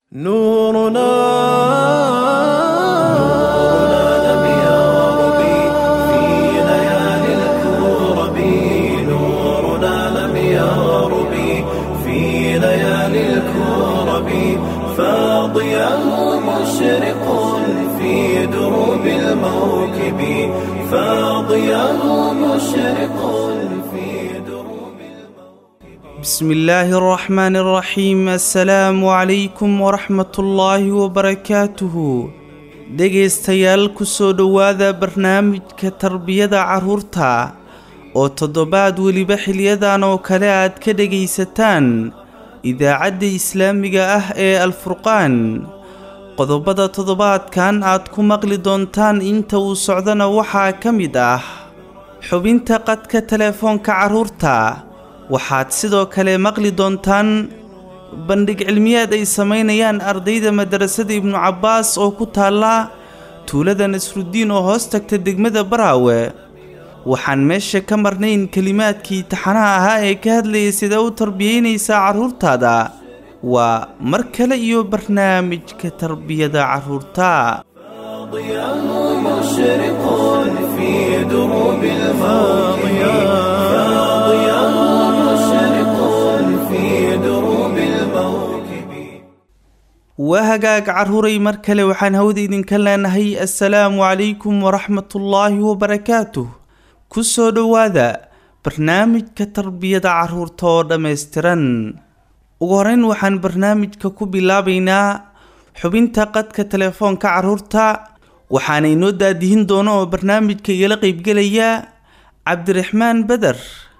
نورنا لم يغرب في ليالي الكرب نورنا لم يغرب في ليالي الكرب فاضياه مشرق في دروب الموكب فاضياه مشرق في دروب بسم الله الرحمن الرحيم السلام عليكم ورحمة الله وبركاته dhegaystayaal kusoo dhowaada barnaamijka tarbiyada carruurta oo toddobaad weliba xiliyadan oo kale aad ka dhegaysataan idaacadda islaamiga ah ee alfurqaan qodobada toddobaadkan aad ku maqli doontaan inta uu socdana waxaa ka mid ah xubinta qadka telefoonka carruurta waxaad sidoo kale maqli doontaan bandhig cilmiyeed ay samaynayaan ardayda madarasada ibnu cabbaas oo ku taalla tuulada nasrudiin oo hoos tagta degmada baraawe waxaan meesha ka marnayn kelimaadkii taxanaha ahaa ee ka hadlayay sidee u tarbiyeynaysaa carruurtaada waa mar kale iyo barnaamijka tarbiyada carruurta فاضياه مشرق في دروب الموكب فاضياه مشرق في دروب الموكب waa hagaag carruuray mar kale waxaan hawda idinka leenahay assalaamu calaykum waraxmatullaahi wabarakaatuh ku soo dhowaada barnaamijka tarbiyada carruurta oo dhammaystiran ugu horeyn waxaan barnaamijka ku bilaabaynaa xubinta qadka telefoonka carruurta waxaana inoo daadihin doono oo barnaamijka igala qeybgelaya cabdiraxmaan beder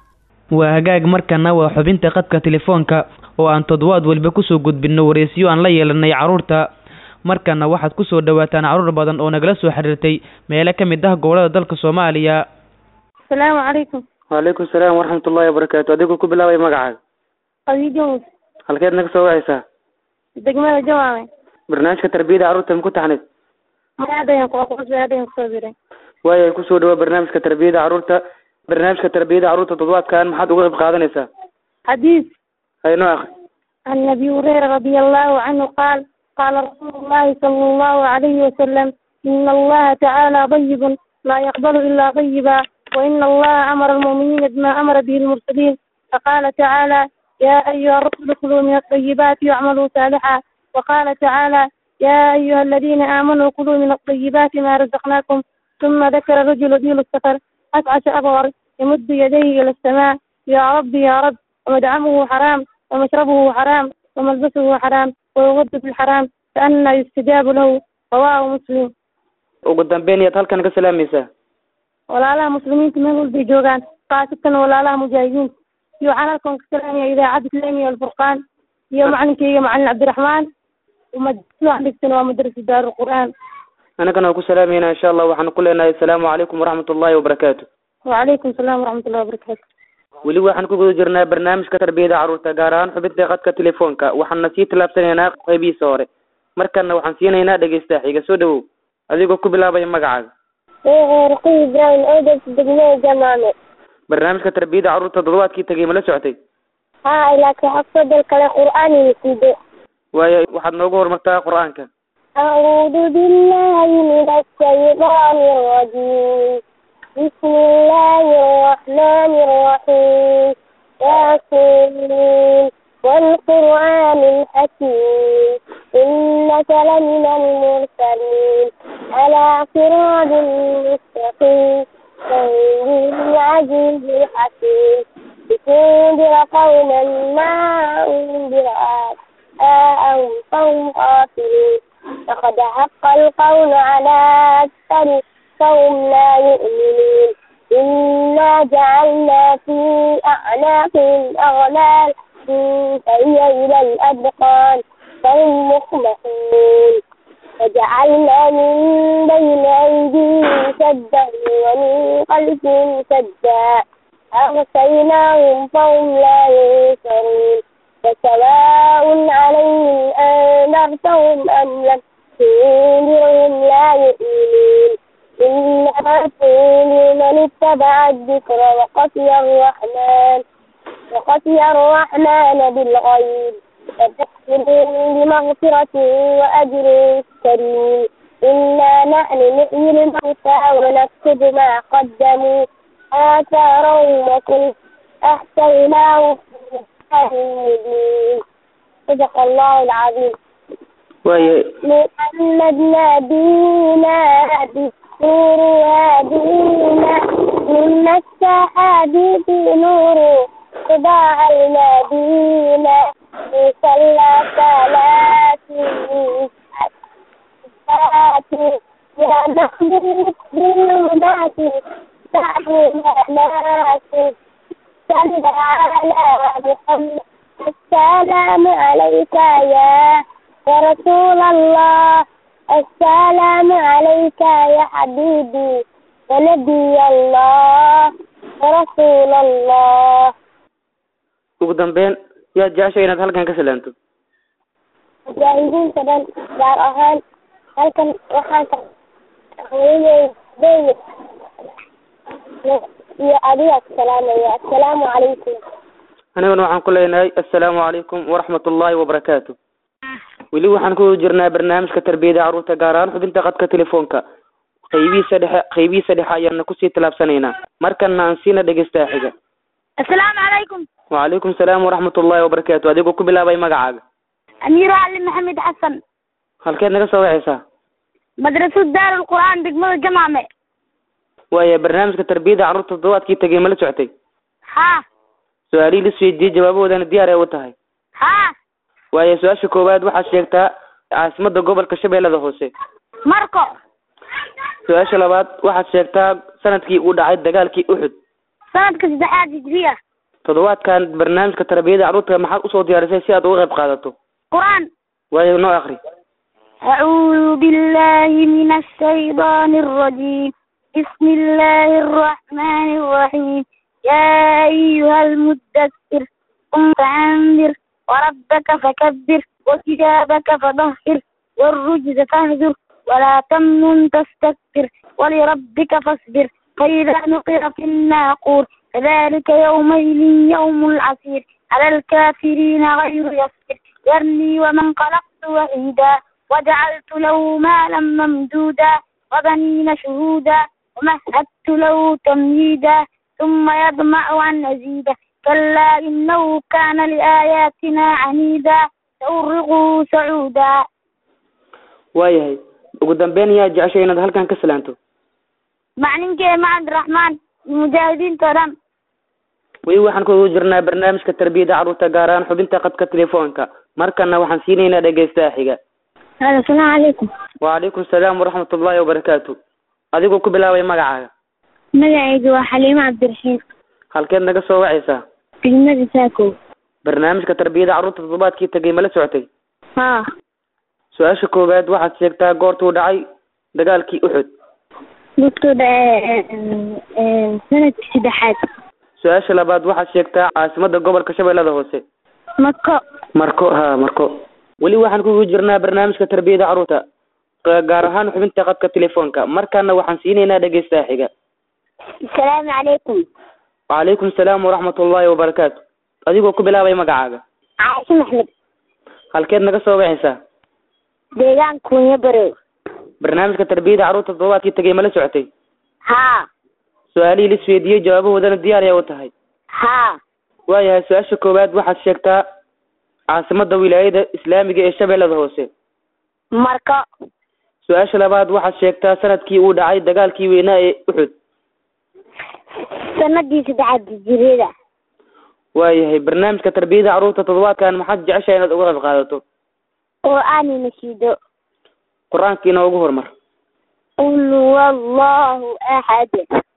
waa hagaag markana waa xubinta qadka telefoonka oo aan toddobaad waliba kusoo gudbinno wareysiyo aan la yeelanay carruurta markana waxaad kusoo dhawaataan carruur badan oo nagala soo xiriirtay meelo ka mid ah gobolada dalka soomaaliya asalaamu calaykum waalaikum salaam waraxmatullahi wabarakaatu adigu ku bilaabay magacaaga khadiijo muuse halkeed naga soo wacaysaa degmada jawaame barnaamijka tarbiyada carruurta ma ku taxnayd maadayan kuaqosaadayan kusoo biray waaya kusoo dhawaa barnaamijka tarbiyada carruurta barnaamijka tarbiyada carruurta toddobaadkan maxaad uga qayb qaadanaysaa xadiis haynoo akri عن أبي هريرة رضي الله عنه قال قال رسول الله صلى الله عليه وسلم إن الله تعالى طيب لا يقبل إلا طيبا وإن الله أمر المؤمنين بما أمر به المرسلين فقال تعالى يا أيها الرسل كلوا من الطيبات واعملوا صالحا وقال تعالى يا أيها الذين آمنوا كلوا من الطيبات ما رزقناكم ثم ذكر رجل ذيل السفر أسعش أبغر يمد يديه إلى السماء يا رب يا رب ومدعمه حرام ومشربه حرام وملبسه حرام ويغض في الحرام فأنا يستجاب له رواه مسلم ugu dambeyn iyaad halkan ka salaamaysaa walaalaha muslimiinta meel walbay joogaan khaasatan walaalaha mujaahidiinta iyo waxaan halkan ka salaamaya idaacadda islaamiga alfurqaan iyo macalinkeyga macalin cabdiraxmaan madrasada aan dhigtana waa madrasa daarulqur'aan anagana waa ku salaamayna insha allah waxaan ku leenahay asalaamu calaykum waraxmatullahi wabarakaatu wacalaykum salaam waraxmatullahi wabarakaatu weli waxaan ku guda jirnaa barnaamijka tarbiyada carruurta gaar ahaan xubinta qadka telefoonka waxaana sii tallaabsanaynaa qeybihiisa hore markana waxaan siinaynaa dhegeysta xiga soo dhawow adigoo ku bilaabaya magacaaga raqi ibrahim odas degmada jamaame barnaamijka tarbiyada carruurta toddobaadkii tagay ma la socotay haa laakiin xafsadal kale qur'aan inasiido waayo waxaad noogu horumartaa qur-aanka أعوذ بالله من الشيطان الرجيم بسم الله الرحمن الرحيم ياسين والقرآن الحكيم إنك لمن المرسلين على صراط مستقيم تنزيل العزيز الحكيم لتنذر قوما ما أنذر آباءهم فهم غافلون لقد حق القول على أكثر فهم لا يؤمنون إنا جعلنا في أعناقهم أغلال فهي إلى الأذقان فهم مخمحون وجعلنا من بين أيديهم سدا ومن خلفهم سدا أغشيناهم فهم لا ينصرون فسواء عليهم أنذرتهم أم لم تنذرهم لا يؤمنون إنما تنذر من اتبع الذكر وخشي الرحمن وخشي الرحمن بالغيب فبشرهم بمغفرة وأجر كريم إنا نحن نحيي الموتى ونكتب ما قدموا آثارهم وكل أحصيناه في كتاب مبين صدق الله العظيم waayahay محمد نبينا بالنور هادينا من السحاب في نور صداع المدينة صلى صلاتي يا محمود بالناس سعدنا ناس صل على محمد السلام عليك يا يا رسول الله السلام عليك يا حبيبي ونبي الله ورسول الله ugu dambeyn yaad jeceshay inaad halkan ka salaanto mujaahidiinta dhan gaar ahaan halkan waxaan ka hooyadey iyo adiga salaamaya assalaamu calaykum aniguna waxaan ku leenahay assalaamu calaykum waraxmat ullaahi wabarakaatu weli waxaan ku jirnaa barnaamijka tarbiyada carruurta gaar ahaan xubinta qadka telefoonka qaybihiisa dhexe qaybihiisa dhexe ayaana kusii tallaabsanaynaa markana aan siina dhegeystaa xiga assalaamu calaykum wacalaykum salaam waraxmat ullaahi wabarakaatu adigoo ku bilaabay magacaaga amiiro cali maxamed xasan halkeed naga soo wacaysaa madrasad daarul qur'aan degmada jamaame waaya barnaamijka tarbiyada carruurta toddobaadkii tegay ma la socotay haa su-aalihii la isweydiiyey jawaabahoodana diyaar ay u tahay haa waaya su-aasha koowaad waxaad sheegtaa caasimadda gobolka shabeellada hoose marko su-aasha labaad waxaad sheegtaa sanadkii uu dhacay dagaalkii uxud sanadka saddexaad hijriya toddobaadkan barnaamijka tarbiyada carruurta maxaad usoo diyaarisay si aad uga qayb qaadato qur'aan waayo noo akri أعوذ بالله من الشيطان الرجيم بسم الله الرحمن الرحيم يا أيها المدثر قم فأنذر وربك فكبر وثيابك فطهر والرجز فاهجر ولا تمنن تستكبر ولربك فاصبر فإذا نقر في الناقور فذلك يومئذ يوم العسير على الكافرين غير يسير ذرني ومن خلقت وحيدا وجعلت له مالا ممدودا وبنين شهودا ومهدت له تمهيدا ثم يطمع أن أزيد كلا إنه كان لآياتنا عنيدا سأرغه سعودا waayahay ugu dambeyn yaa jeceshay inaad halkan ka salaanto macninkee macad raxmaan mujaahidiinta dhan weli waxaan kugu jirnaa barnaamijka tarbiyada carruurta gaar ahaan xubinta qadka telefoonka markana waxaan siinaynaa dhegeystaha xiga asalaamu calaykum wacalaykum salaam waraxmat ullaahi wabarakaatu adigoo ku bilaabay magacaaga magacaygu waa xaliimo cabdiraxiim halkeed naga soo wacaysaa degmada saakow barnaamijka tarbiyada carruurta toddobaadkii tegay ma la socotay haa su-aasha koowaad waxaad sheegtaa goortuu dhacay dagaalkii uxud dadku sanadkii saddexaad su-aasha labaad waxaad sheegtaa caasimadda gobolka shabeellada hoose mako marko ha marko weli waxaan kugu jirnaa barnaamijka tarbiyada carruurta ga- gaar ahaan xubinta qadka telefoonka markana waxaan siinaynaa dhegeystaha xiga asalaamu calaykum wacalaykum salaam waraxmat ullaahi wabarakaatu adigoo ku bilaabay magacaaga caaisho maxmed halkeed naga soo wacaysaa deegaan kunya barow barnaamijka tarbiyada carruurta toddobaadkii tegay ma la socotay haa su-aalihii la isweydiiyey jawaabahoodana diyaar ayaa u tahay haa waayahay su-aasha koowaad waxaad sheegtaa caasimadda wilaayada islaamiga ee shabeellada hoose marko su-aasha labaad waxaad sheegtaa sanadkii uu dhacay dagaalkii weynaa ee uxud sanadii saddexaad hijriyada waayahay barnaamijka tarbiyada carruurta toddobaadkan maxaad jeceshahay inaad uga qayb qaadato qur'aani nashiido qur-aanka inoogu hormar qul huwa allahu axad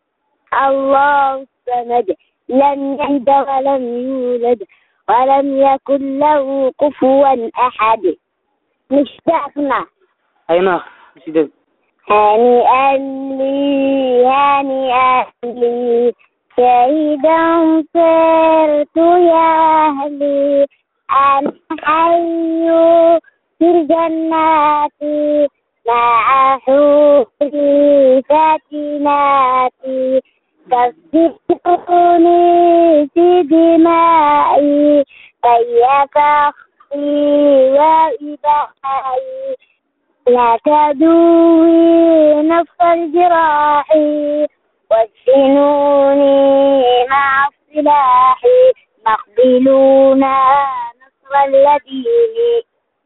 allahu samad lam yalid walam yuulad walam yakun lahu kufuwan axad مشتاقنا hayno sideed هنيئا لي هنيئا لي شهيدا صرت يا أهلي أنا حي في الجنات مع حوري فاتناتي تصدقوني في دمائي فهي فخر وإبائي لا تدوي نفس الجراح واسجنوني مع السلاح مقبلون نصر الذين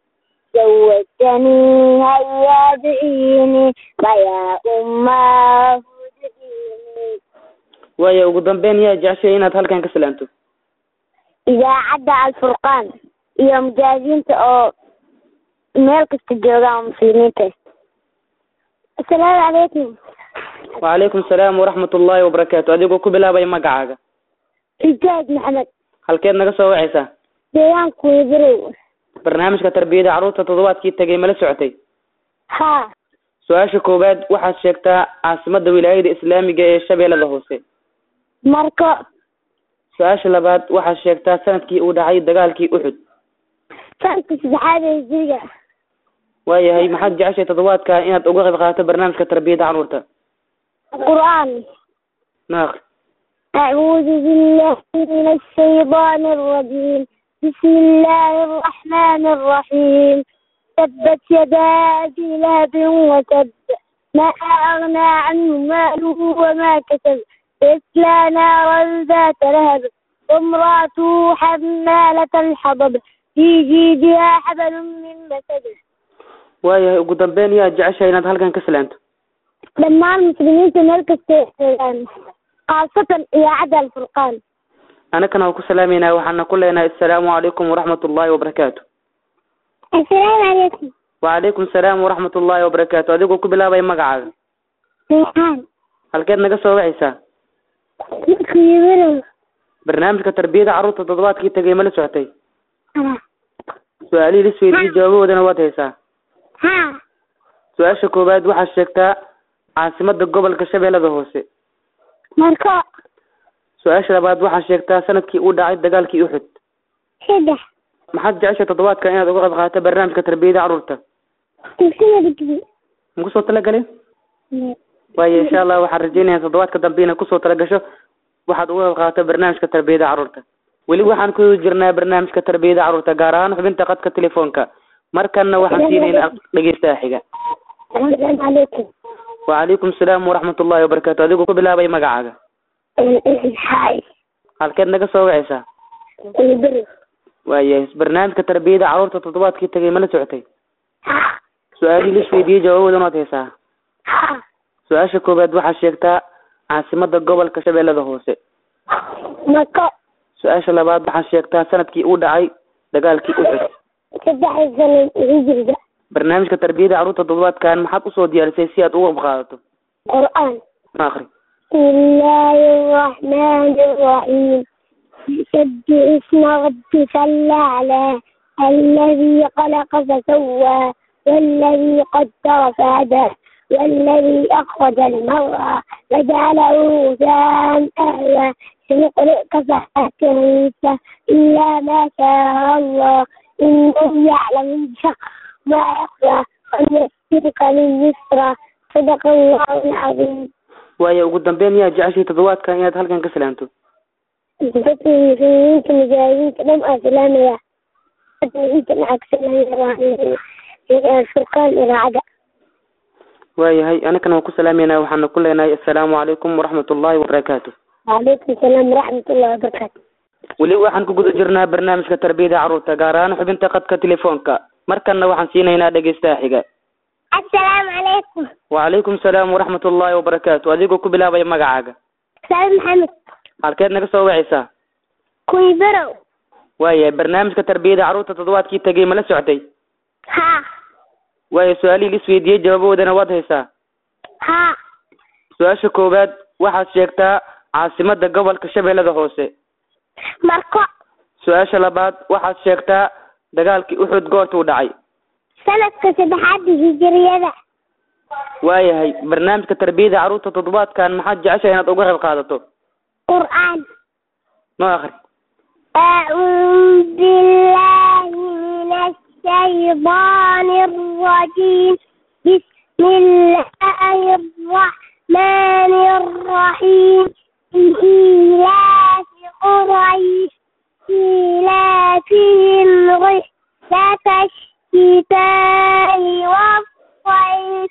زوجتني هيا بعيني فيا أماه ادعيني waayo ugu dambeyn yaa jeceshay inaad halkan ka salaanto idaacadda alfurqaan iyo mujaahidiinta oo meel kasta joogaan oo muslimiinta asalaamu calaykum wacalaykum salaam waraxmat ullaahi wabarakaatu adigoo ku bilaabaya magacaaga rijaaj maxamed halkeed naga soo wacaysaa deegaanku wadarow barnaamijka tarbiyada carruurta toddobaadkii tegay mala socotay haa su-aasha koowaad waxaad sheegtaa caasimadda wilaayada islaamiga ee shabeellada hoose marko su-aasha labaad waxaad sheegtaa sanadkii uu dhacay dagaalkii uxud sanadka saddexaad ee hijriga waayahay maxaad jeceshay toddobaadka inaad uga qayb qaadato barnaamijka tarbiyada carruurta qur'aan naaq أعوذ بالله من الشيطان الرجيم بسم الله الرحمن الرحيم تبت يدا أبي لهب وتب ما أغنى عنه ماله وما كسب يصلى نارا ذات لهب وامرأته حمالة الحطب في جيدها حبل من مسد waayahay ugu dambeyn yaa jeceshay inaad halkan ka salaanto dhammaan muslimiinta meel kasta ay joogaan khaasatan idaacadda alfurqaan anakana waa ku salaameynaa waxaana ku leenahay assalaamu calaykum waraxmat ullaahi wabarakaatu assalaamu calaykum wacalaykum salaam waraxmat ullaahi wabarakaatu adigoo ku bilaabaya magacaaga maxaan halkeed naga soo wacaysaa kuyibiro barnaamijka tarbiyada carruurta toddobaadkii tegay mala socotay su-aalihii lisweydiiyey jawaabahoodana waad haysaa haa su-aasha koowaad waxaad sheegtaa caasimadda gobolka shabeellada hoose marko su-aasha labaad waxaad sheegtaa sanadkii uu dhacay dagaalkii uxud saddex maxaad jeceshay toddobaadka inaad uga qayb qaadato barnaamijka tarbiyada carruurta dugsiga digri ma kusoo talagalay waayo insha allah waxaan rajeynayaa toddobaadka dambe inaad kusoo talagasho waxaad uga qayb qaadato barnaamijka tarbiyada carruurta weli waxaan ku jirnaa barnaamijka tarbiyada carruurta gaar ahaan xubinta qadka telefoonka markanna waxaan siinaynaa dhegeystaha xiga assalaamu calaykum wacalaykum salaam waraxmat ullaahi wabarakaatu adigoo ku bilaabaya magacaaga hay halkeed naga soo wacaysaa kuyibiro waayahay barnaamijka tarbiyada carruurta toddobaadkii tegay mala socotay haa su-aalihii lisweydiiyey jawaabahoodana waad haysaa haa su-aasha koowaad waxaad sheegtaa caasimadda gobolka shabeellada hoose marko su-aasha labaad waxaad sheegtaa sanadkii uu dhacay dagaalkii uxud saddexda sano hijriga barnaamijka tarbiyada carruurta toddobaadkan maxaad usoo diyaarisay si aad uga qayb qaadato qur'aan ma akri بسم الله الرحمن الرحيم سبح اسم ربك الأعلى الذي خلق فسوى والذي قدر فهدى والذي أخرج المرعى فجعله غثاء أهوى سنقرئك فلا تنسى إلا ما شاء الله إنه يعلم الجهر ما يخفى ونيسرك لليسرى صدق الله العظيم waayo ugu dambeyn yaa jeceshay toddobaadkan inaad halkan ka salaanto dadka muslimiinta mujaahidiinta dhan aa salaamaya hadda inta lacagsanaya furqaan idaacadda waayahay anakana waan ku salaameynaa waxaana ku leenahay assalaamu calaykum waraxmat ullaahi wabarakaatu وعليكم السلام ورحمة الله وبركاته weli waxaan ku guda jirnaa barnaamijka tarbiyada carruurta gaar ahaan xubinta qadka telefoonka markanna waxaan siinaynaa dhegeystaha xiga السلام عليكم wacalaykum salaam waraxmat ullaahi wabarakaatu adigoo ku bilaabaya magacaaga سلام محمد halkeed naga soo wacaysaa كوي برو waayahay barnaamijka tarbiyada carruurta toddobaadkii tegay mala socotay ها waayo su-aalihii lisweydiiyey jawaabahoodana waad haysaa ها su-aasha koowaad waxaad sheegtaa caasimadda gobolka shabeellada hoose مركو su-aasha labaad waxaad sheegtaa dagaalkii uxud goortuu dhacay سنة كسبحات هجرية waayahay barnaamijka tarbiyada carruurta toddobaadkan maxaad jeceshahay inaad uga qayb qaadato قرآن noo akri أعوذ بالله من الشيطان الرجيم بسم الله الرحمن الرحيم إيلاف قريش إيلافهم الشتاء والصيف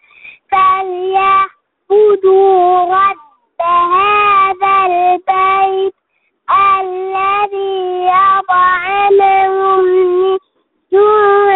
فليعبدوا رب هذا البيت الذي أطعمهم من جوع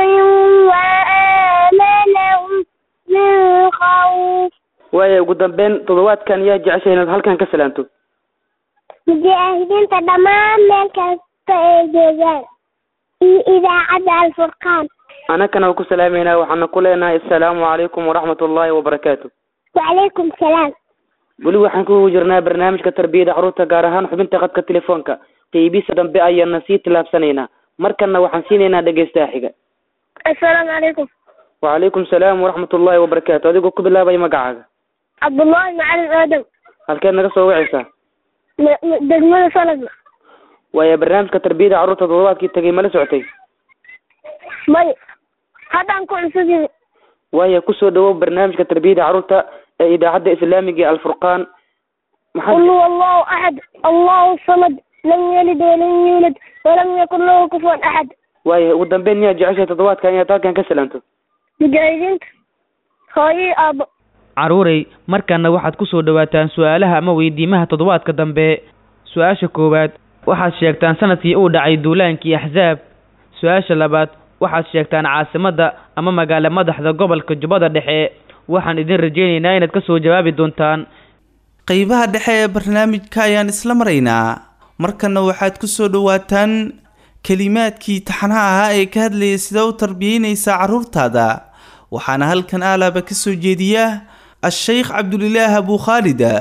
وآمنهم من خوف waaya ugu dambeyn toddobaadkan yaa jeceshay inaad halkan ka salaanto mujaahidiinta dhammaan meel kasta ay joogaan iyo idaacadda alfurqaan anakana waa ku salaameynaa waxaana ku leenahay assalaamu calaykum waraxmat ullaahi wabarakaatu wacalaykum salaam weli waxaan ku jirnaa barnaamijka tarbiyada carruurta gaar ahaan xubinta khadka telefoonka qeybiisa dambe ayaana sii tillaabsanaynaa markana waxaan siinaynaa dhegeystaha xiga assalaamu calaykum wacalaykum salaam waraxmat ullaahi wabarakaatu adigoo ku bilaabaya magacaaga cabdullaahi macalin aadam halkeed naga soo wacaysaa m- m- degmada sanadna waaya barnaamijka tarbiyada carruurta toddobaadkii tagay mala socotay may haddaan ku cusubin waaya kusoo dhawow barnaamijka tarbiyada carruurta ee idaacadda islaamiga ee alfurqaan qul maxaad huwa allahu axad allahu samad lam yalid walam yuulad walam yakun lahu kufuwan axad waaya ugu dambeyn miyaad jeceshay toddobaadkan inaad halkan ka salaanto mujaahidiinta hooyo aabbo caruurey markana waxaad ku soo dhowaataan su-aalaha ama weydiimaha toddobaadka dambe su-aasha koowaad waxaad sheegtaan sanadkii uu dhacay duulaankii axsaab su-aasha labaad waxaad sheegtaan caasimadda ama magaalo madaxda gobolka jubbada dhexe waxaan idin rajaynaynaa inaad ka soo jawaabi doontaan qeybaha dhexe ee barnaamijka ayaan isla maraynaa markana waxaad ku soo dhowaataan kelimaadkii taxanaha ahaa ee ka hadlayay sida u tarbiyeynaysaa carruurtaada waxaana halkan aalaaba ka soo jeediya a-sheykh cabdulilaah abu khaalida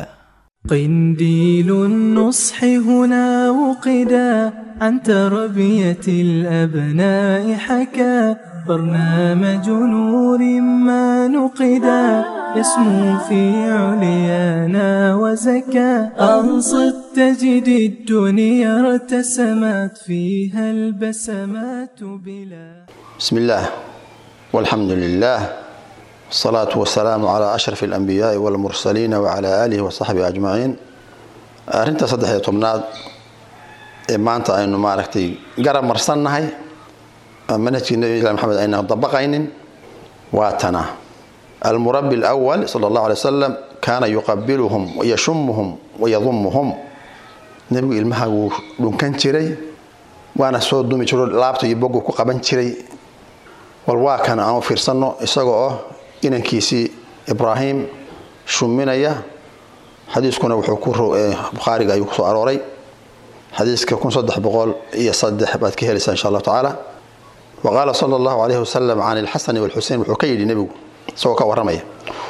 قنديل النصح هنا وقدا عن تربية الأبناء حكى برنامج نور ما نقدا يسمو في عليانا وزكى أنصت تجد الدنيا ارتسمت فيها البسمات بلا بسم الله والحمد لله والصلاة والسلام على أشرف الأنبياء والمرسلين وعلى آله وصحبه أجمعين أرنت صدح يطمناد maanta aynu maaragtay garab marsannahay manhajkii nabi محمد ayna dabaqaynin waa tana المربي الأول صلى الله عليه وسلم كان يقبلهم ويشمهم ويضمهم nebigu ilmaha wuu dhunkan jiray waana soo dumi jiro laabta iyo bogu ku qaban jiray wal waa kan aan u fiirsanno isaga oo inankiisii ibraahim shuminaya xadiiskuna wuxuu ku bukhaariga ayuu kusoo arooray xadiiska kun saddex boqol iyo saddex baad ka helaysaa insha allahu tacaala wa qaala sala allahu calayhi wasalam can ilxasani walxusein wuxuu ka yidhi nebigu isagoo ka warramaya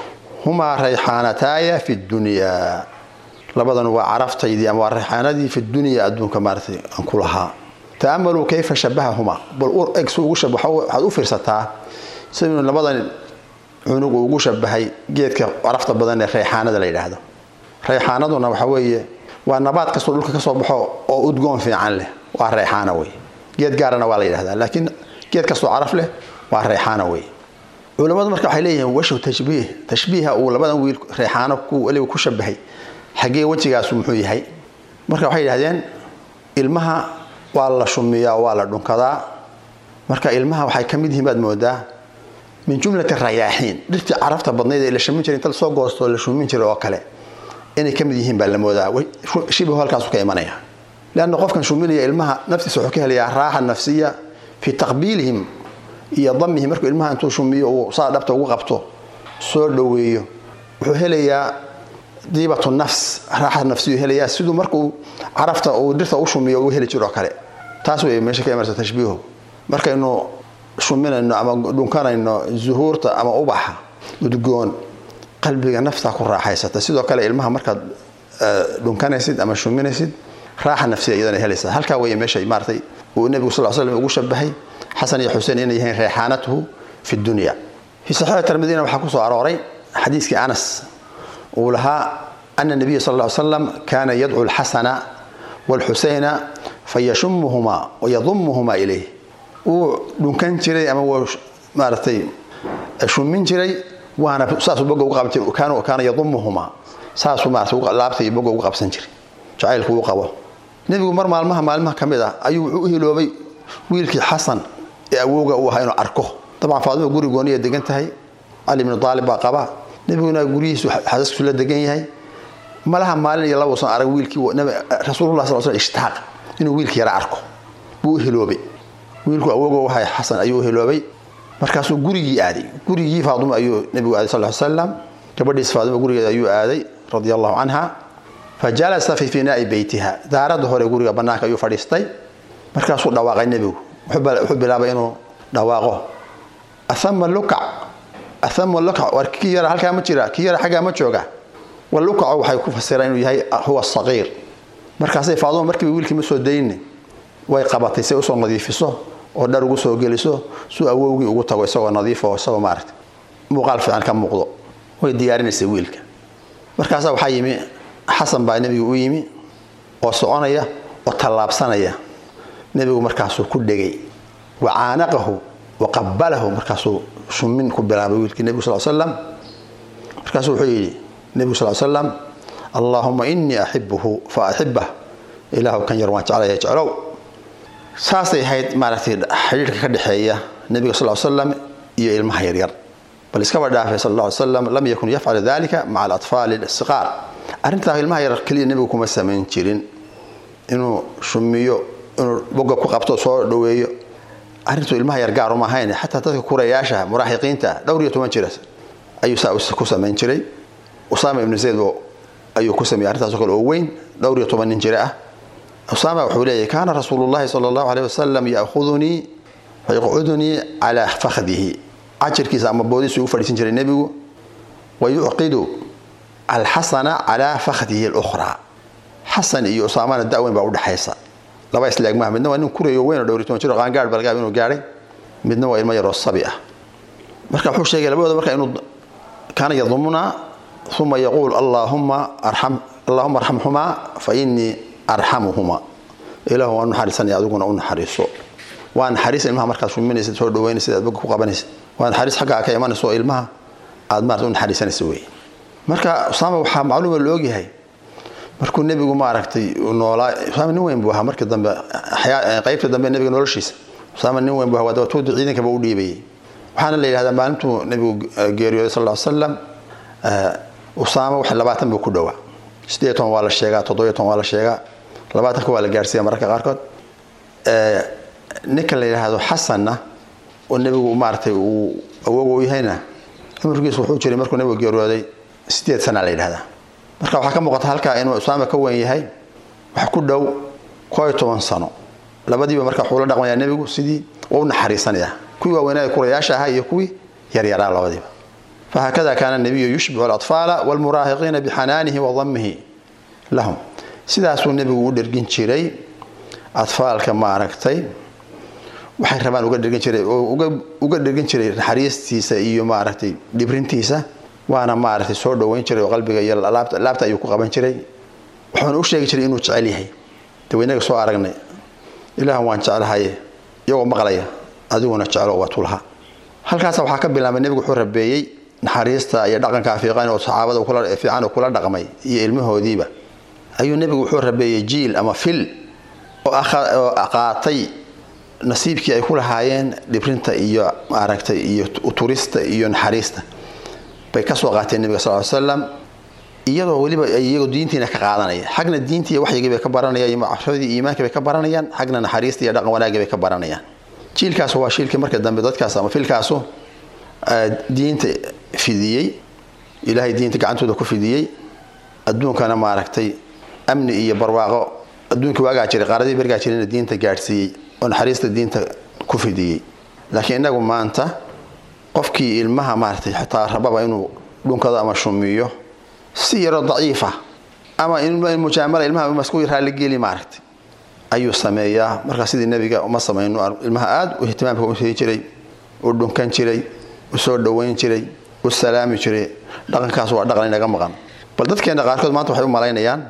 humaa rayxaanataaya fi dunyaa labadan waa caraftaydii ama waa rayxaanadii fi dunyaa adduunka maaratay aan ku lahaa ta'amaluu kayfa shabahahumaa bal eg su ugu shabaxo waxaad u fiirsataa siduu labadan cunug uu ugu shabahay geedka carafta badan ee rayxaanada la yidhaahdo rayxaanaduna waxa weeye waa nabaad kastoo dhulka kasoo baxo oo udgoon fiican leh waa rayxaana wey geed gaarana waa la yidhahdaa laakiin geed kastoo caraf leh waa rayxaana wey culimmadu marka waxay leeyihiin washu tashbiih tashbiiha uu labadan wiil rayxaano ku weliba ku shabahay xaggee wejigaasu muxuu yahay marka waxay yidhahdeen ilmaha waa la shumiyaa waa la dhunkadaa marka ilmaha waxay ka mid yihiin baad moodaa min jumlati rayaaxiin dhirtii carafta badnayd ee la shumin jiray inta lasoo goosto la shumin jiray oo kale inay ka mid yihiin baa la moodaa shibihu halkaasu ka imanaya leanna qofkan shuminaya ilmaha naftiisa wuxuu ka helayaa raaxa nafsiya fii taqbiilihim iyo damihim markuu ilmaha intuu shumiyo uu saa dhabta ugu qabto soo dhoweeyo wuxuu helayaa diibatu nafs raaxa nafsiyu helayaa siduu markuu carafta uu dhirta u shumiyo uu heli jiroo kale taas wey meesha ka imanaysa tashbiihu markaynu shuminayno ama dhunkanayno zuhuurta ama ubaxa udgoon qalbiga naftaa ku raaxaysata sidoo kale ilmaha markaad dhunkanaysid ama shuminaysid raaxa nafsiya iyadana helaysa halkaa wey meesha maaratay uu nebigu sal slam ugu shabahay xasan iyo xuseen inay yihiin reexaanatuhu fi dunya fi saxiix tirmidina waxaa kusoo arooray xadiiskii anas uu lahaa ana nabiya sal ly slam kaana yadcu alxasana waalxuseyna fayashumuhumaa wayadumuhumaa ilayh wuu dhunkan jiray ama wuu maaratay shumin jiray waana saasuu boga ugu qaban jiray kaana kaana yadumuhumaa saasuu maarata laabta iyo boga ugu qabsan jiray jacaylku uu qabo nebigu mar maalmaha maalmaha ka mid ah ayuu wuxuu u hiloobay wiilkii xasan ee awowga uu ahaa inuu arko dabcan faadima guri gooniya degan tahay cali ibnu aalib baa qaba nebiguna guryihiisu xaasaskiisu la degan yahay malaha maalin iyo laba usan arag wiilkii rasuulullah sal sl ishtaaq inuu wiilkii yara arko buu u hiloobay wiilku awowga u ahay xasan ayuu u hiloobay markaasuu gurigii aaday gurigii faadima ayuu nebigu aaday sal slam gabadhiis faadima gurigeeda ayuu aaday radia allahu canha fa jalasa fi finaai beytiha daaradda hore guriga bannaanka ayuu fadhiistay markaasuu dhawaaqay nebigu wuxuu bilaabay inuu dhawaaqo ahama lukac ahama lukac war kii yara halkaa ma jira kii yara xaggaa ma jooga wa lukacu waxay ku fasiraan inuu yahay huwa saqiir markaasay faaduma markiiba wiilkii ma soo dayni way qabatay say usoo nadiifiso oo dhar ugu soo geliso suu awowgii ugu tago isagoo nadiifo isagoo maarata muuqaal fiican ka muuqdo way diyaarinaysay wiilka markaasaa waxaa yimi xasan baa nebigu u yimi oo soconaya oo tallaabsanaya nebigu markaasuu ku dhegay wa caanaqahu wa qabalahu markaasuu shumin ku bilaabay wiilkii nebigu sal slam markaasuu wuxuu yidhi nebigu sal slam allaahuma inii axibuhu fa axibah ilaahu kan yar waan jeclaya jeclow saasay ahayd maaragtay xidhiirka ka dhexeeya nebiga sal slam iyo ilmaha yaryar bal iskaba dhaafay sal ll slam lam yakun yafcalu dalika maca alatfaali siqaar arrintaa ilmaha yaryar keliya nebigu kuma samayn jirin inuu shumiyo inuu boga ku qabto soo dhoweeyo arrintu ilmaha yar gaar uma ahayn xataa dadka kurayaasha muraaxiqiinta dhowr iyo toban jira ayuu saa ku samayn jiray usaama ibnu zayd ayuu ku sameeyey arrintaasoo kale oo weyn dhowr iyo toban nin jira ah usaama wuxuu leeyahy kaana rasuulu llahi sala allahu aleyh wasalam yakhudunii fayaqcudunii calaa fakhdihi cajirkiisa ama boodiisu ugu fadhiisan jiray nebigu wa yucqidu alxasana calaa fakhdihi alukhraa xasan iyo usaamana da-weyn baa udhexaysa laba isleeg maaha midna waa nin kurayo weyn oo dhowr iyo toban jir oo qaangaadh balgaab inuu gaadhay midna waa ilmo yaroo sabi ah marka wuxuu sheegay labadooda marka inuu kaana yadumuna uma yaquul allaahuma arxam allahuma arxamhumaa fa inii arxamuhuma ilaahu waa naxariisanaya adiguna u naxariiso waa naxariis ilmaha markaad shuminaysid soo dhaweynaysid aad boga ku qabanaysid waa naxariis xaggaa ka imanaysa oo ilmaha aad maarata u naxariisanaysa wey marka usaama waxaa macluuma la ogyahay markuu nebigu maaragtay noolaa usaama nin weyn buu ahaa markii dambe qaybta dambe nebiga noloshiisa usaama nin weyn buu ahaa waa dabatuudi ciidankaba u dhiibayay waxaana la yidhahdaa maalintuu nebigu geeriyooday sal ll slam usaama wax labaatan buu ku dhowaa sideed toban waa la sheegaa toddobiyo toban waa la sheegaa labaatanka waa la gaarsiiya mararka qaarkood ninka la yidhaahdo xasanna oo nebigu maaragtay uu awoog u yahayna cumrigiisu wuxuu jiray markuu nebigu geeriyooday sideed sana la yidhahdaa marka waxaa ka muuqata halkaa inuu usaama ka weyn yahay wax ku dhow koo iyo toban sano labadiiba marka wuxuu la dhaqmayaa nebigu sidii waa u naxariisanaya kuwii waaweynaa kurayaasha ahaa iyo kuwii yaryaraa labadiiba fahakada kaana nabiyu yushbicu alatfaala walmuraahiqiina bixanaanihi wa damihi lahum sidaasuu nebigu u dhergin jiray atfaalka maaragtay waxay rabaan uga dhergin jiray oo uga dhergin jiray naxariistiisa iyo maaragtay dhibrintiisa waana maaragtay soo dhoweyn jiray oo qalbiga iyo laabta ayuu ku qaban jiray wuxuuna u sheegi jiray inuu jecel yahay daweynaga soo aragnay ilaahan waan jeclahaye iyagoo maqlaya adiguna jeclo waa tulha halkaas waxaa ka bilaabay nebigu wuxuu rabeeyey naxariista iyo dhaqanka fiiqan oo saxaabada fiican oo kula dhaqmay iyo ilmahoodiiba ayuu nebigu wuxuu rabeeyey jiil ama fil oo qaatay nasiibkii ay ku lahaayeen dhibrinta iyo maaragtay iyo turista iyo naxariista bay kasoo qaateen nebiga sal slam iyadoo weliba iyagoo diintiina ka qaadanaya xagna diintii iyo waxyigii bay ka baranayaan iyo macrafadii iimaankii bay ka baranayaan xagna naxariista iyo dhaqan wanaagii bay ka baranayaan jiilkaas waa shiilkii marka dambe dadkaas ama filkaasu diinta fidiyey ilaahay diinta gacantooda ku fidiyey adduunkana maaragtay amni iyo barwaaqo adduunkii waagaa jiray qaaradii bergaa jirayna diinta gaadhsiiyey oo naxariista diinta ku fidiyey laakiin inagu maanta qofkii ilmaha maaragtay xitaa rababa inuu dhunkado ama shumiyo si yaroo daciifa ama mujaamala ilmaha masku raaligeli maaragtay ayuu sameeyaa markaa sidii nebiga uma samayno ilmaha aad u ihtimaamka u sii jiray u dhunkan jiray u soo dhoweyn jiray u salaami jiray dhaqankaas waa dhaqan inaga maqan bal dadkeena qaarkood maanta waxay u malaynayaan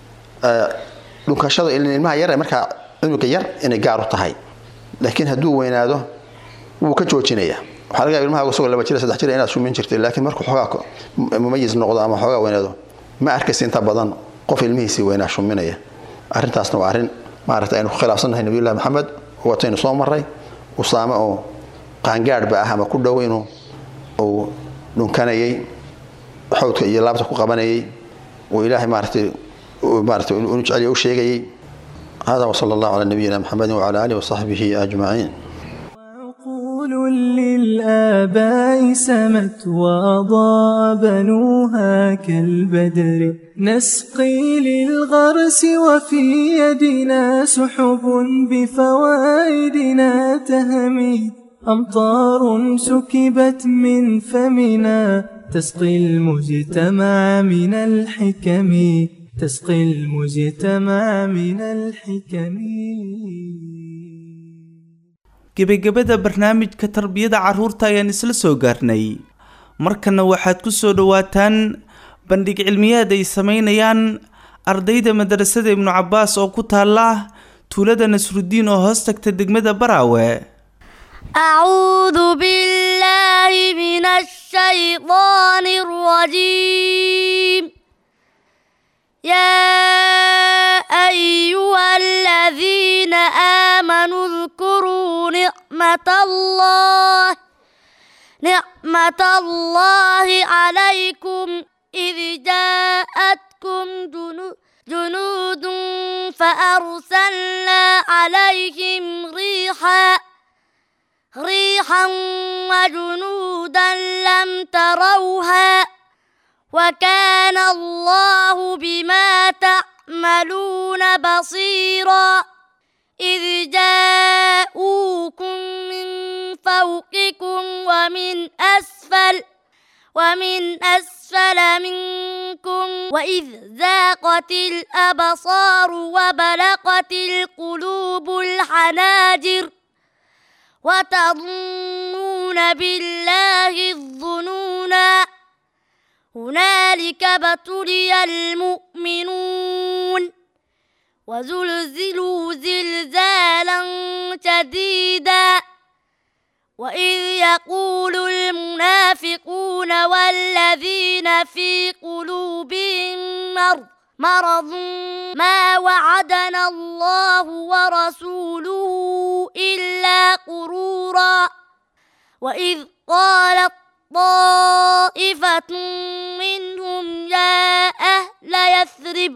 dhunkashada ilmaha yar markaa cunuga yar inay gaar u tahay laakiin hadduu weynaado wuu ka joojinayaa waxaa laga yaaba ilmaha isagoo laba jira saddex jira inaad shumin jirtay laakiin markuu xoogaa mumayis noqdo ama xoogaa weynaado ma arkaysa inta badan qof ilmihiisii weynaa shuminaya arrintaasna waa arrin maaragtay aynu ku khilaafsannahay nabiyullahi maxamed wataynu soo maray usaame oo qaangaadhba ah ama ku dhow inuu uu dhunkanayay xawdka iyo laabta ku qabanayay uu ilaahay maaratay maaratay inu jeceliya u sheegayay hada wasala allahu calaa nabiyina maxamedin wacala aalihi wasaxbihi ajmaciin عقول للآباء سمت وأضاء بنوها كالبدر نسقي للغرس وفي يدنا سحب بفوائدنا تهمي أمطار سكبت من فمنا تسقي المجتمع من الحكم تسقي المجتمع من الحكم gebagabada barnaamijka tarbiyada carruurta ayaan isla soo gaarnay markana waxaad ku soo dhowaataan bandhig cilmiyaad ay sameynayaan ardayda madarasada ibnu cabbaas oo ku taala tuulada nasrudiin oo hoos tagta degmada baraawe أعوذ بالله من الشيطان الرجيم يا أيها الذين آمنوا اذكروا نعمة الله نعمة الله عليكم إذ جاءتكم جنود جنود فأرسلنا عليهم ريحا ريحا وجنودا لم تروها وكان الله بما تعملون بصيرا إذ جاءوكم من فوقكم ومن أسفل ومن أسفل منكم وإذ ذاقت الأبصار وبلغت القلوب الحناجر وتظنون بالله الظنونا هنالك ابتلي المؤمنون وزلزلوا زلزالا شديدا وإذ يقول المنافقون والذين في قلوبهم مرض مرض ما وعدنا الله ورسوله إلا غرورا وإذ قالت طائفة منهم يا أهل يثرب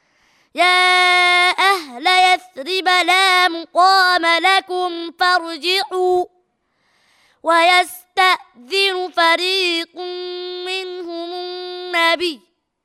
يا أهل يثرب لا مقام لكم فارجعوا ويستأذن فريق منهم النبي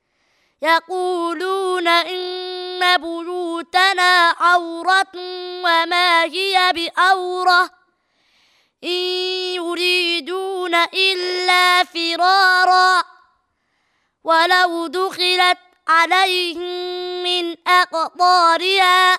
يقولون إن بيوتنا عورة وما هي بأورة إن يريدون إلا فرارا ولو دخلت عليهم من أقطارها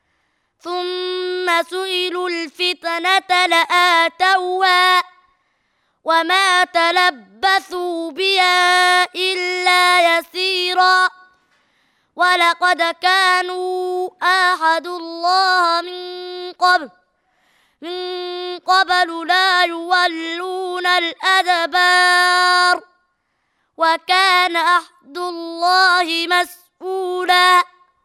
ثم سئلوا الفتنة لآتوها وما تلبثوا بها إلا يسيرا ولقد كانوا آحدوا الله من قبل من قبل لا يولون الأدبار وكان عهد الله مسؤولا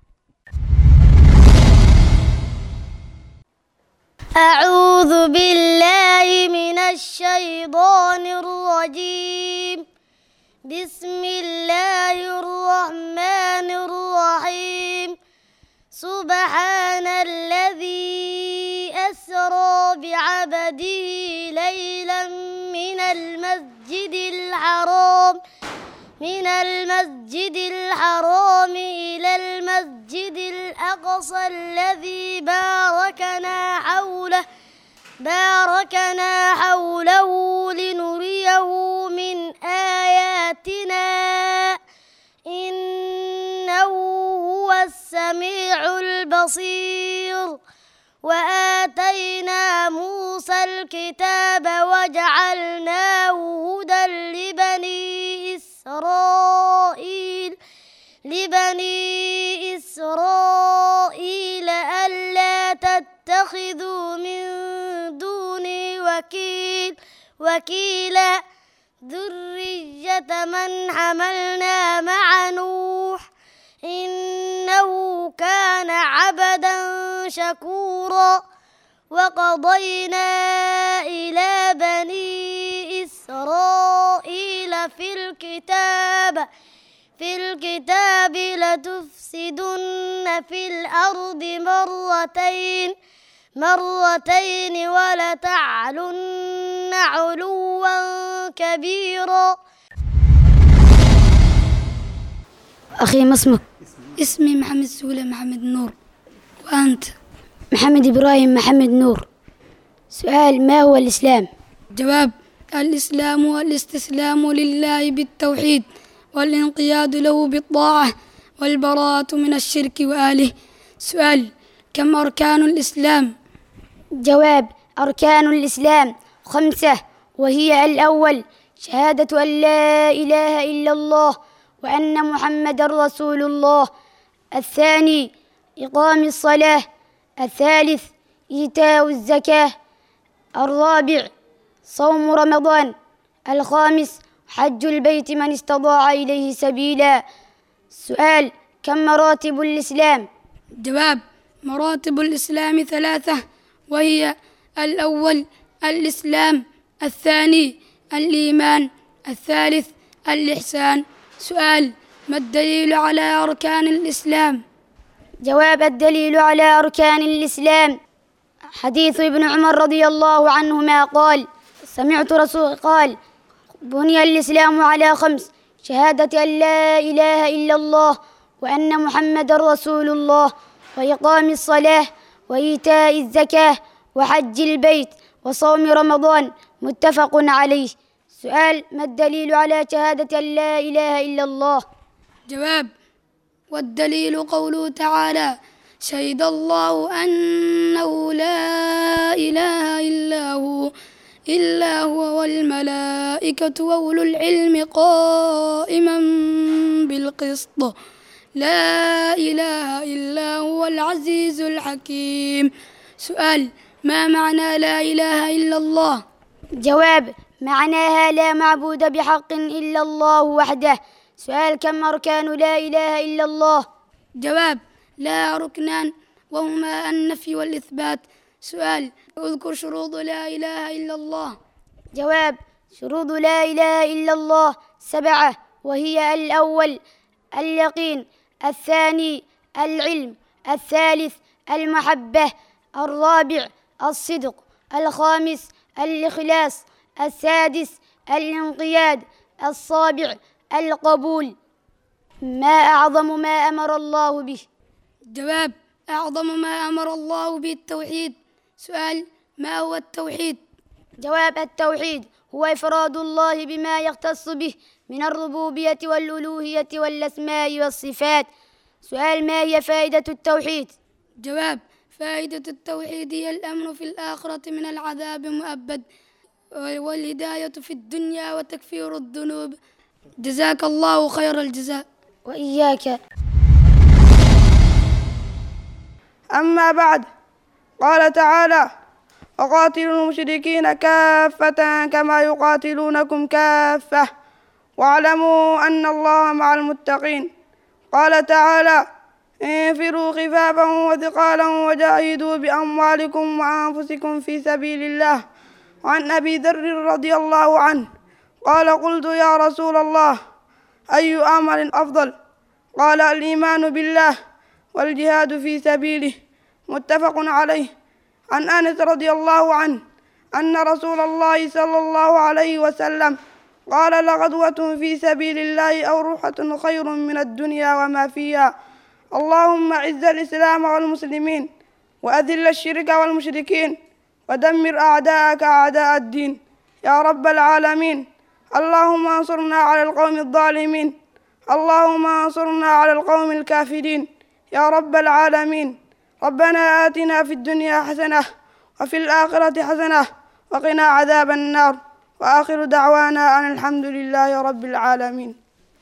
أعوذ بالله من الشيطان الرجيم بسم الله الرحمن الرحيم سبحان الذي أسرى بعبده ليلا من المسجد الحرام من المسجد الحرام إلى المسجد الأقصى الذي باركنا حوله باركنا حوله لنريه من آياتنا إنه هو السميع البصير وآتينا موسى الكتاب وجعلناه هدى لبني إسرائيل لبني إسرائيل ألا تتخذوا من دوني وكيل وكيلا ذرية من حملنا مع نوح إنه كان عبدا شكورا وقضينا إلى بني إسرائيل في الكتاب في الكتاب لتفسدن في الأرض مرتين مرتين ولتعلن علوا كبيرا أخي ما اسمك اسمي محمد سولة محمد نور وأنت محمد إبراهيم محمد نور سؤال ما هو الإسلام جواب الإسلام هو الاستسلام لله بالتوحيد والانقياد له بالطاعة والبراءة من الشرك وآله سؤال كم أركان الإسلام جواب أركان الإسلام خمسة وهي الأول شهادة أن لا إله إلا الله وأن محمد رسول الله الثاني إقام الصلاة الثالث إيتاء الزكاة الرابع صوم رمضان الخامس حج البيت من استطاع إليه سبيلا سؤال كم مراتب الإسلام جواب مراتب الإسلام ثلاثة وهي الأول الإسلام الثاني الإيمان الثالث الإحسان سؤال ما الدليل على أركان الإسلام جواب الدليل على أركان الإسلام حديث ابن عمر رضي الله عنهما قال سمعت رسول قال بني الإسلام على خمس شهادة أن لا إله إلا الله وأن محمد رسول الله وإقام الصلاة وإيتاء الزكاة وحج البيت وصوم رمضان متفق عليه سؤال ما الدليل على شهادة أن لا إله إلا الله جواب والدليل قوله تعالى شهد الله أنه لا إله إلا هو إلا هو والملائكة وأولو العلم قائما بالقسط لا إله إلا هو العزيز الحكيم سؤال ما معنى لا إله إلا الله جواب معناها لا معبود بحق إلا الله وحده سؤال كم أركان لا إله إلا الله جواب لا ركنان وهما النفي والإثبات سؤال اذكر شروط لا إله إلا الله جواب شروط لا إله إلا الله سبعة وهي الأول اليقين الثاني العلم الثالث المحبة الرابع الصدق الخامس الإخلاص السادس الانقياد السابع القبول ما أعظم ما أمر الله به جواب أعظم ما أمر الله به التوحيد سؤال ما هو التوحيد جواب التوحيد هو إفراد الله بما يختص به من الربوبية والألوهية والأسماء والصفات سؤال ما هي فائدة التوحيد جواب فائدة التوحيد هي الأمن في الآخرة من العذاب مؤبد والهداية في الدنيا وتكفير الذنوب جزاك الله خير الجزاء وإياك أما بعد قال تعالى وقاتلوا المشركين كافة كما يقاتلونكم كافة واعلموا أن الله مع المتقين قال تعالى انفروا خفافا وثقالا وجاهدوا بأموالكم وأنفسكم في سبيل الله وعن أبي ذر رضي الله عنه قال قلت يا رسول الله أي أعمال أفضل قال الإيمان بالله والجهاد في سبيله متفق عليه عن أنس رضي الله عنه أن رسول الله صلى الله عليه وسلم قال لغدوة في سبيل الله أو روحة خير من الدنيا وما فيها اللهم أعز الإسلام والمسلمين وأذل الشرك والمشركين ودمر أعداءك أعداء الدين يا رب العالمين اللهم انصرنا على القوم الظالمين اللهم انصرنا على القوم الكافرين يا رب العالمين ربنا آتنا في الدنيا حسنة وفي الآخرة حسنة وقنا عذاب النار وآخر دعوانا أن الحمد لله رب العالمين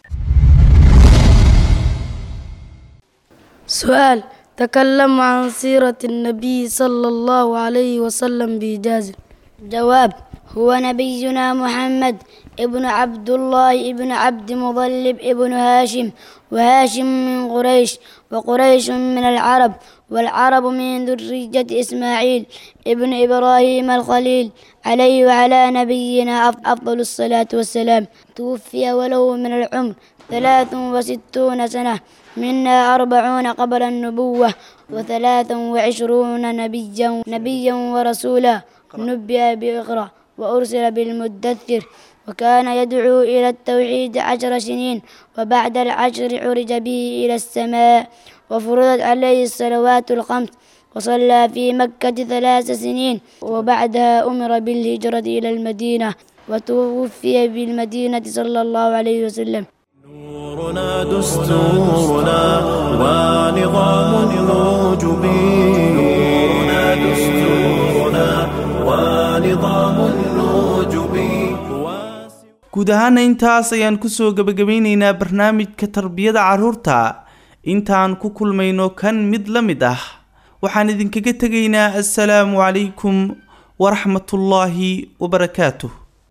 سؤال تكلم عن سيرة النبي صلى الله عليه وسلم بإجازة جواب هو نبينا محمد ابن عبد الله ابن عبد مطلب ابن هاشم وهاشم من قريش وقريش من العرب والعرب من ذرية إسماعيل ابن إبراهيم الخليل عليه وعلى نبينا أفضل الصلاة والسلام توفي وله من العمر ثلاث وستون سنة منا أربعون قبل النبوة وثلاث وعشرون نبيا نبيا ورسولا نبئ بإقرأ وأرسل بالمدثر وكان يدعو إلى التوحيد عشر سنين وبعد العشر عرج به إلى السماء وفرضت عليه الصلوات الخمس وصلى في مكة ثلاث سنين وبعدها أمر بالهجرة إلى المدينة وتوفي بالمدينة صلى الله عليه وسلم نورنا دستورنا ونظام الوجبي نورنا دستورنا ونظام الوجبي guud ahaana intaas ayaan kusoo gebagabeyneynaa barnaamijka tarbiyada carruurta intaan ku kulmayno kan mid la mid ah waxaan idinkaga tegaynaa assalaamu calaykum waraxmatullaahi wabarakaatuh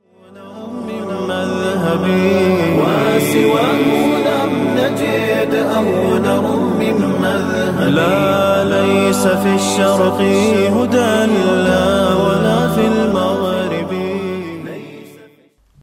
وسواه لم نجد أو نرم من مذهب لا ليس في الشرق هدى لا